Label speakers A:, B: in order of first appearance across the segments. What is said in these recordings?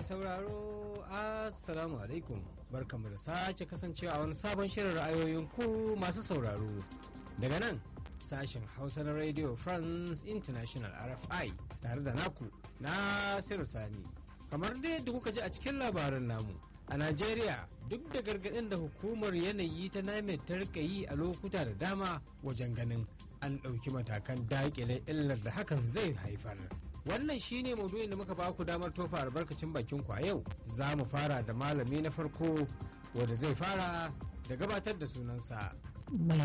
A: sauraro assalamu alaikum barkamu da sake kasancewa a wani sabon shirin ra'ayoyin ku masu sauraro daga nan sashen hausa na radio france international rfi tare da naku nasiru sani kamar dai da kuka ji a cikin labarin namu a najeriya duk da gargaɗin da hukumar yanayi ta name ta rika yi a lokuta da dama wajen ganin an ɗauki matakan daƙile illar da hakan zai haifar wannan shine maudu'in da muka ba ku damar tofa albarkacin bakin ku a yau za mu fara da malami na farko wanda zai fara da gabatar da sunansa
B: mai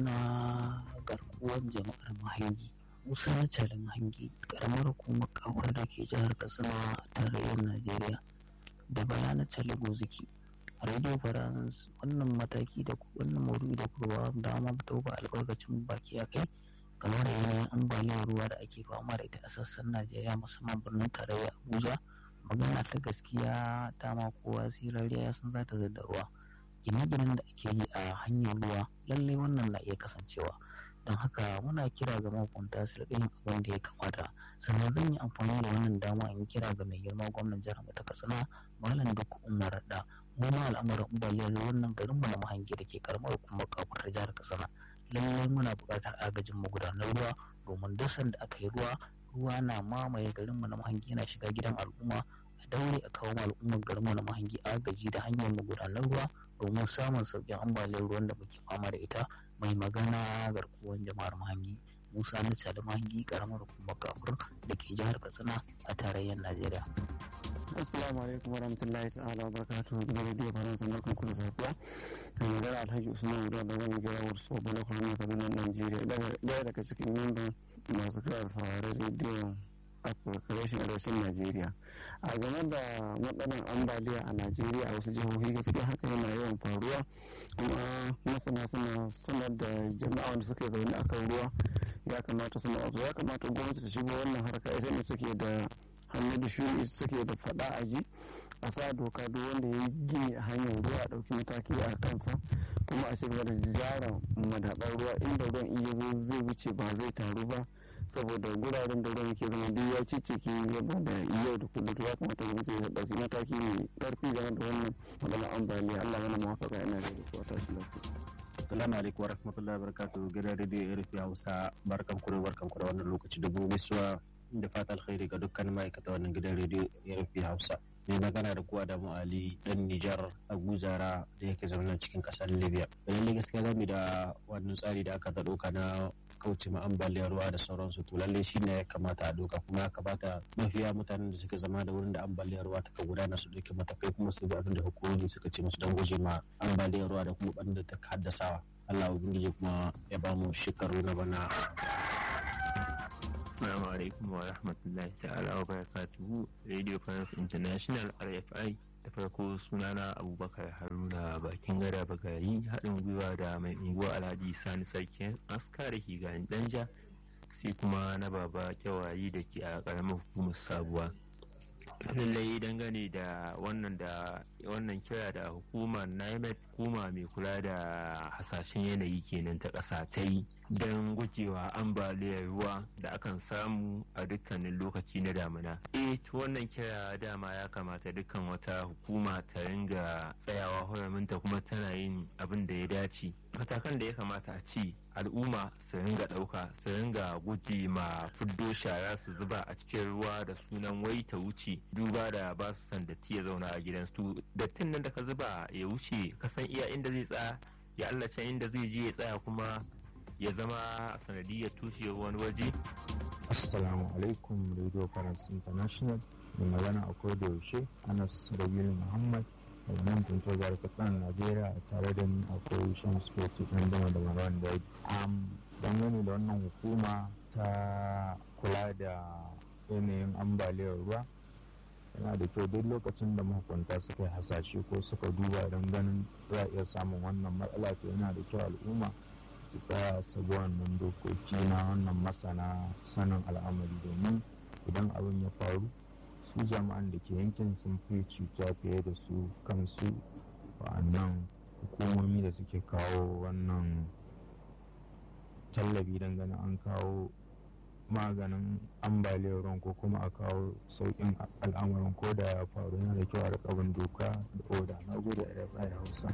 B: magana garkuwar jama'ar mahangi musa na cari mahangi karamar hukumar kawar da ke jihar katsina a tarayyar najeriya da bayanan cali goziki a radio france wannan mataki da wannan maudu'i da kurwa dama ta ba albarkacin baki a kai game da yanayin ambaliyar ruwa da ake fama da ita a sassan najeriya musamman birnin tarayya abuja magana ta gaskiya dama kowa sirariya ya san za ta da ruwa gine-ginen da ake yi a hanyar ruwa lallai wannan na iya kasancewa don haka muna kira ga mahukunta su riƙa yin abin da ya kamata sannan zan yi amfani da wannan dama in kira ga mai girma gwamnan jihar ta katsina malam duk umar da mu ma al'amarin ambaliyar wannan garin mu na mahangi da ke karamar hukumar kafar jihar katsina lallai muna buƙatar agajin magudanar ruwa domin duk sanda aka yi ruwa ruwa na mamaye garin mu na mahangi yana shiga gidan al'umma a daure a kawo al'ummar garin mu na mahangi agaji da hanyar magudanar ruwa domin samun sauƙin ambaliyar ruwan da muke fama da ita mai magana garkuwar jama'ar mahangi musa na da mahangi karamar hukumar kafur da ke jihar katsina a tarayyar najeriya
C: assalamu alaikum warahmatullahi ta'ala barakatuhu gidan rediyo faransa na kan kudu safiya kan magana alhaji usman wuri da zan gira wasu sobo na kwanan kaduna najeriya daya daga cikin yanban masu kira sauraron rediyo afirka rashin arewacin najeriya a game da matsalar ambaliya a najeriya a wasu jihohi gaskiya haka yana yawan faruwa kuma masana suna sanar da jama'a wanda suke zaune akan ruwa ya kamata suna wato ya kamata gwamnati ta shigo wannan harka ita ne suke da hannu da shuri suke da fada a ji a sa doka duk wanda ya gini a hanyar ruwa a ɗauki mataki a kansa kuma a shiga da gyara madaɓar ruwa inda ruwan iya zo zai wuce ba zai taru ba saboda guraren da ruwan yake zama duk ya cicike yaba da yau da kullum ya kamata gwamnati ya ɗauki mataki mai ƙarfi game da wannan maganar ambaliya Allah mana mawafaka ina da kuwa tashi lafiya.
D: Assalamu alaikum wa rahmatullahi wa barakatuhu gidan rediyo RFI Hausa barkan ku da barkan ku da wannan lokaci da gobe suwa da fatan alkhairi ga dukkan ma'aikata wannan gidan rediyo RFI Hausa. mai magana da kuwa da Ali dan Nijar a Guzara da yake zaune cikin kasar Libya. Lalle gaskiya zamu da wannan tsari da aka ɗauka na kauce ma ambaliyar ruwa da sauransu to lalle shi ne ya kamata a doka kuma ya kamata mafiya mutanen da suke zama da wurin da ambaliyar ruwa ta gudana su ɗauki matakai kuma su bi abin da hukumomi suka ce musu don guje ma ambaliyar ruwa da kuma ɓanda da ta haddasawa. Allah ubangiji kuma ya ba mu shekaru na bana
E: Assalamu alaikum wa rahmatullahi ta'ala wa barakatuhu Radio France International RFI da farko sunana Abubakar Haruna bakin gada bagari haɗin gwiwa da mai unguwa Alhaji Sani Sarkin aska da ke garin Danja sai kuma na baba kyawayi da ke a ƙaramar hukumar sabuwa. lallai dangane da wannan da wannan kira da hukumar NIMET hukuma mai kula da hasashen yanayi kenan ta ƙasa ta yi don gujewa ambaliyar ruwa da akan samu a dukkanin lokaci na damina. eh wannan kira dama ya kamata dukkan wata hukuma ta ringa tsayawa huraminta kuma tana yin abin da ya dace matakan da ya kamata a ci al'umma su ringa ɗauka su ringa guje ma fuddo shara su zuba a cikin ruwa da sunan wai ta wuce duba da ba su san datti ya zauna a gidansu dattin nan da ka zuba ya wuce ka san iya inda zai tsaya ya Allah can inda zai je ya tsaya kuma ya zama sanadiyar tushe wani waje
F: assalamu alaikum radio france international mai magana a da yaushe anas rabiul muhammad daga nan tuntuwar jihar kasan najeriya a tare da ni akwai shan spoti ɗan dama da marawan da am dangane da wannan hukuma ta kula da yanayin ambaliyar ruwa yana da kyau duk lokacin da mahukunta suka yi hasashe ko suka duba don ganin za a iya samun wannan matsala to yana da kyau al'umma su tsaya su bi wannan dokoki na wannan masana sanin al'amari domin idan abin ya faru su jama'an da ke yankin sun fi cuta fiye da su kansu wa'annan hukumomi da suke kawo wannan tallafi don ganin an kawo maganin ambaliyar ruwan ko kuma a kawo sauƙin al'amarin ko da ya faru yana da kyau a rikabin doka da oda na gode a rfi hausa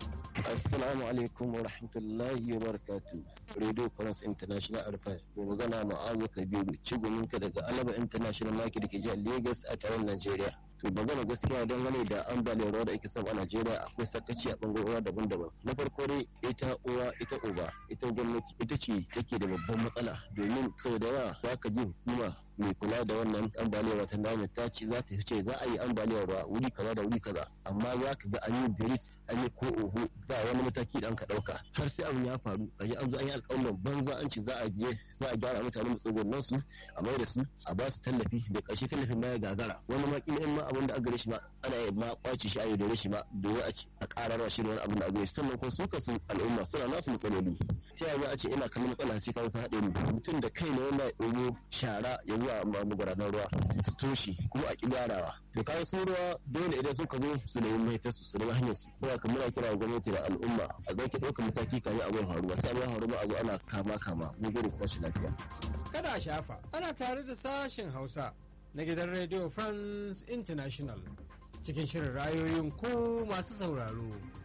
D: Assalamu alaikum wa rahmatullahi wa barakatu. Radio France International Arfai. Mai magana ma'azu Kabiru, ciguminka daga Alaba International Market da ke jihar Lagos a taron Najeriya. To magana gaskiya dangane da ambaliyar ruwa da ake samu a Najeriya akwai sakaci a bangarorin daban-daban. Na farko dai ita uwa ita uba ita gwamnati ita ce take da babban matsala domin sau da yawa za ka ji hukuma mai kula da wannan ambaliyar wata nami ta ce za ta ce za a yi ambaliyar ruwa wuri kaza da wuri kaza amma za ka ga an yi biris an yi ko oho ba wani mataki da an ka dauka har sai abin ya faru a yi an zo an yi alƙawarin banza an ce za a je za a gyara mutane matsugunan su a mai da su a ba su tallafi da ƙarshe tallafin na ya gagara wani ma kila in ma abin da aka shi ma ana yi ma kwace shi a yi dore shi ma domin a ce a ƙarar shi da wani abin da aka shi sannan kuma su kasu al'umma suna nasu matsaloli ta yaya a ce ina kallon matsala sai ka ta haɗe ni mutum da kai ne wanda ya ɗogo shara ya zuwa magudanar ruwa su toshe kuma a ƙi gyarawa to kayan sun ruwa dole idan suka zo su nemi mahitar su su nemi hanyar su kuma kamar muna kira gwamnati da al'umma a zai ki ɗaukar mataki kamin abin faruwa sai abin faruwa a zo ana kama kama mun gudu kuma shi lafiya.
A: kada a shafa ana tare da sashen hausa na gidan radio france international cikin shirin rayoyin ku masu sauraro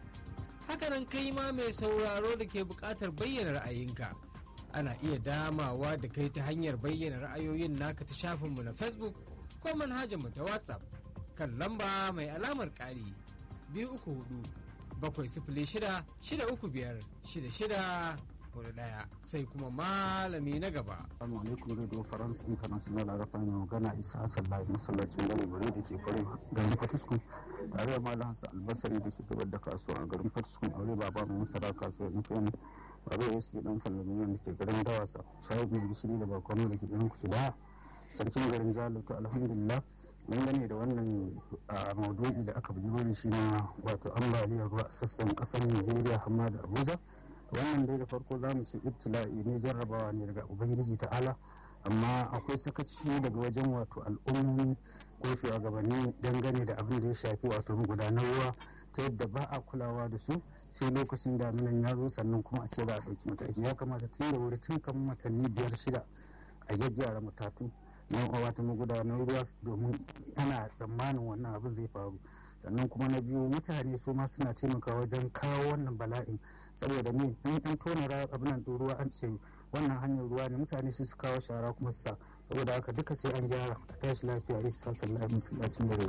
A: hakanan kai ma mai sauraro da ke buƙatar bayyana ra'ayinka ana iya damawa da kai ta hanyar bayyana ra'ayoyin naka ta shafinmu na facebook ko manhajarmu ta whatsapp kan lamba mai alamar ƙari biyu uku hudu bakwai sifili shida shida uku biyar shida shida hudu ɗaya sai kuma malami na gaba.
C: Assalamu alaikum Radio France International a rafa mai magana Isa Hassan Lai masallacin gari bari da ke kwarai garin Fatiskun tare da Malam Hassan Albasari da ke gabar da kasuwa a garin Fatiskun aure baba mai masara kasuwa nufin baba ya su dan sallamiyan da ke garin Dawasa shahid mai gishiri da bakwano da ke garin Kucida sarkin garin Jalo to alhamdulillah dangane da wannan maudu'i da aka bujiro da shi na wato ambaliyar ruwa a sassan kasar Najeriya hamma da Abuja wannan dai da farko za mu ce ibtila'i ne jarrabawa ne daga ubangiji ta'ala amma akwai sakaci daga wajen wato al'ummomi ko shugabanni dangane da abin da ya shafi wato gudanar ruwa ta yadda ba a kulawa da su sai lokacin daminan ya zo sannan kuma a ce za a ɗauki mataki ya kamata tun da wuri tun kan watanni biyar shida a gyaggyara matatu yan uwa ta magudanar ruwa domin ana tsammanin wannan abin zai faru sannan kuma na biyu mutane su ma suna taimakawa wajen kawo wannan bala'in saboda me in an tona abin nan ruwa an ce wannan hanyar ruwa ne mutane su su kawo shara kuma su sa saboda haka duka sai an gyara a tashi lafiya isa sallallahu alaihi masallacin dare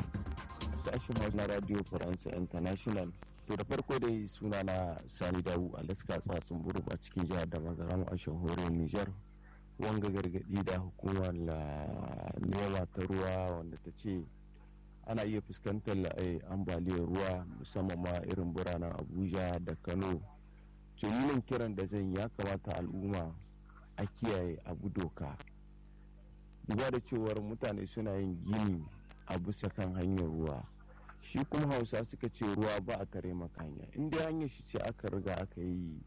G: sashen na radio france international to da farko dai suna na sani dawu alaska tsatsun buru a cikin jihar da magaram a shahorin niger wanga gargadi da hukumar nema ta ruwa wanda ta ce ana iya fuskantar ambaliyar ruwa musamman ma irin biranen abuja da kano tunanin kiran da zan ya kamata al'umma a kiyaye abu doka duba da cewar mutane suna yin gini a bisa kan hanyar ruwa shi kuma hausa suka ce ruwa ba a tare maka hanya inda hanyar shi ce aka riga aka yi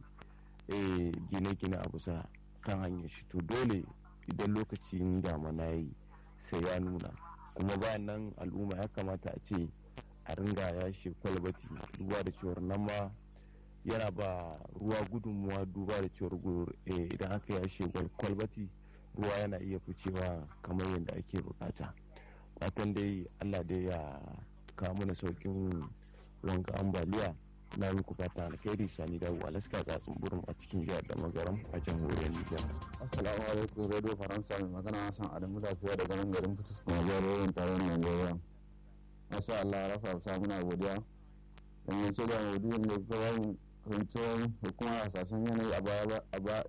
G: gine-gine a bisa kan hanyar shi to dole idan lokacin damana yi sai ya nuna kuma bayan nan al'umma ya kamata a ce a ringa yashe kwalbati duba da cewar nan ma yana ba ruwa gudunmuwa duba da cewar idan aka yashe kwalbati ruwa yana iya ficewa kamar yadda ake bukata watan dai allah dai ya kawo mana saukin wanka ambaliya na muku fata alkhairi sani da alaska tsatsun burin a cikin jihar da magaram a jamhuriyar nijar
C: assalamu alaikum radio faransa mai magana hassan adamu lafiya daga nan garin fitus kuma jihar taron najeriya masha allah rafa sa muna godiya dangance da maudu'in da kuka ba mu kasancewar hukumar hasashen yanayi a baya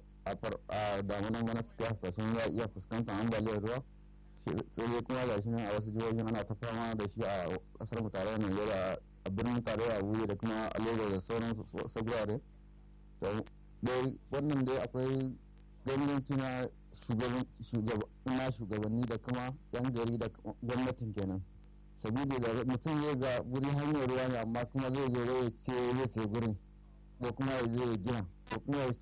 C: a damunan bana suka hasashen ya iya fuskantar ambaliyar ruwa sai dai kuma ga shi nan a wasu jihohin ana ta fama da shi a kasar mu tarayyar najeriya a birnin tarayya abuja da kuma a lagos da sauran sagurare dai wannan dai akwai ganganci na shugabanni da kuma yan gari da gwamnatin kenan sabili da mutum zai ga wuri hanyar ruwa ne amma kuma zai zo ya ce zai sai gurin ko kuma ya je ya gina ko kuma ya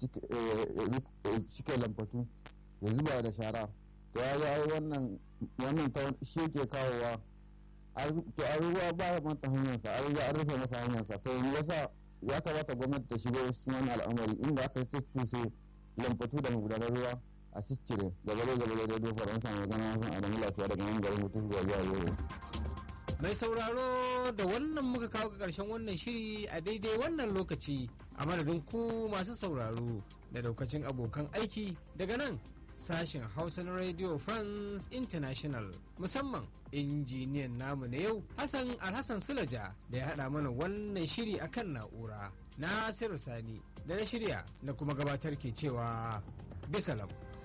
C: cike lambatu ya zuba da shara to ya ga wannan wannan ta shi ke kawowa to a ruwa ba ya manta hanyarsa a ruwa an rufe masa hanyarsa to yasa ya kamata gwamnati ta shiga cikin wani al'amari inda aka ce lambatu da magudanar ruwa
H: a ciccire gaba da gaba da radio faransa mai gana wasan adamu lafiya daga nan garin mutum zuwa zuwa yau
A: mai sauraro da wannan muka kawo ga ƙarshen wannan shiri a daidai wannan lokaci a madadin ku masu sauraro da daukacin abokan aiki daga nan sashen hausa na radio france international musamman injiniyan namu na yau hassan alhassan sulaja da ya haɗa mana wannan shiri akan na'ura nasiru sani da na shirya na kuma gabatar ke cewa bisalam